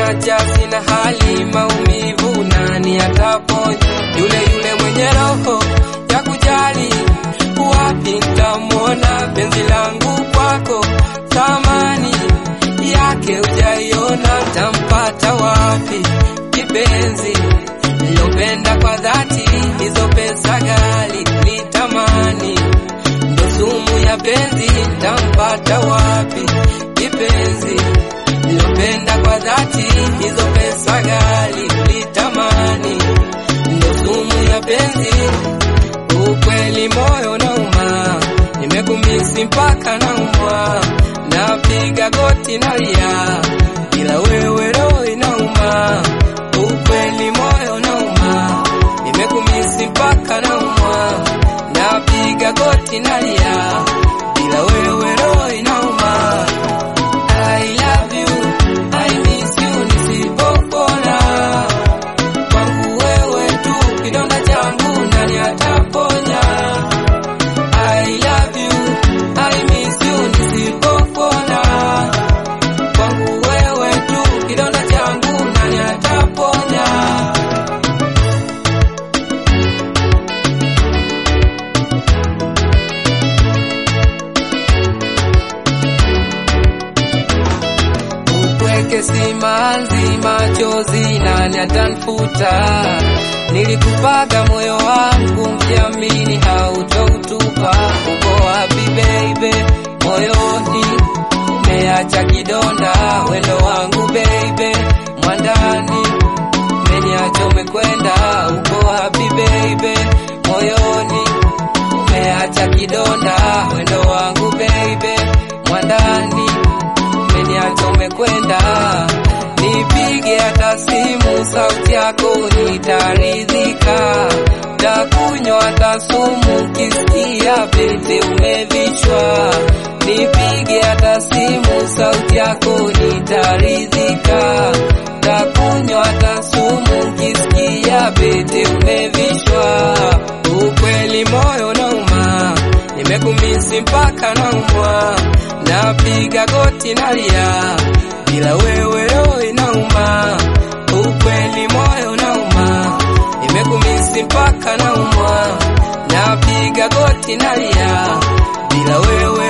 umeniacha sina hali, maumivu nani ataponya? Yule yule mwenye roho ya kujali, wapi nitamwona? Penzi langu kwako, thamani yake hujaiona, tampata wapi? Kipenzi nilopenda kwa dhati, hizo pesa ghali nitamani, ndo sumu ya penzi, tampata wapi? Kipenzi nilopenda kwa dhati, hizo pesa ghali nitamani, ndo sumu ya penzi. Ukweli moyo nauma, nimekumisi mpaka naumwa, napiga goti nalia, ila wewe roho inauma. Ukweli moyo nauma, nimekumisi mpaka naumwa, napiga goti nalia, ila wewe roho inauma. I love you, I miss you nisipopona kwangu wewe tu, kidonda changu nani ataponya? I love you, I miss you nisipopona kwangu wewe tu, kidonda changu nani ataponya? Upweke simanzi, machozi nani atanfuta? Nilikupaga moyo wangu, mkiamini hautoutupa. Uko wapi baby? Moyoni umeacha kidonda, wendo wangu baby, mwandani umeniacha umekwenda. Uko wapi baby? Moyoni umeacha kidonda, wendo wangu baby, mwandani umeniacha umekwenda. Nipige hata simu, sauti yako nitaridhika. Takunywa hata sumu, kisikia pete umevichwa. Nipige hata simu, sauti yako nitaridhika. Takunywa hata sumu, kisikia pete umevishwa. Ukweli moyo nauma, nimekumisi mpaka naumwa, napiga goti nalia, bila wewe roho inauma. Ukweli moyo nauma, nimekumisi mpaka naumwa, napiga goti nalia, bila wewe